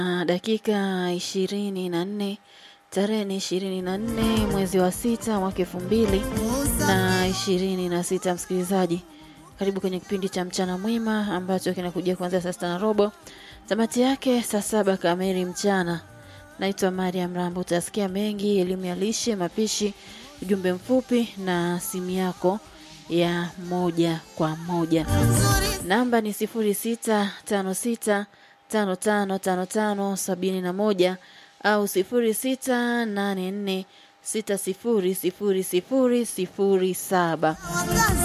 Ah, dakika ishirini na nne tarehe ni ishirini na nne mwezi wa sita mwaka elfu mbili na ishirini na sita msikilizaji karibu kwenye kipindi cha mchana mwema ambacho kinakuja kuanzia saa sita na robo tamati yake saa saba kamili mchana naitwa mariam rambo utasikia mengi elimu ya lishe mapishi ujumbe mfupi na simu yako ya moja kwa moja namba ni sifuri sita tano sita tano tano tano tano sabini na moja au sifuri sita nane nne sita sifuri sifuri sifuri sifuri saba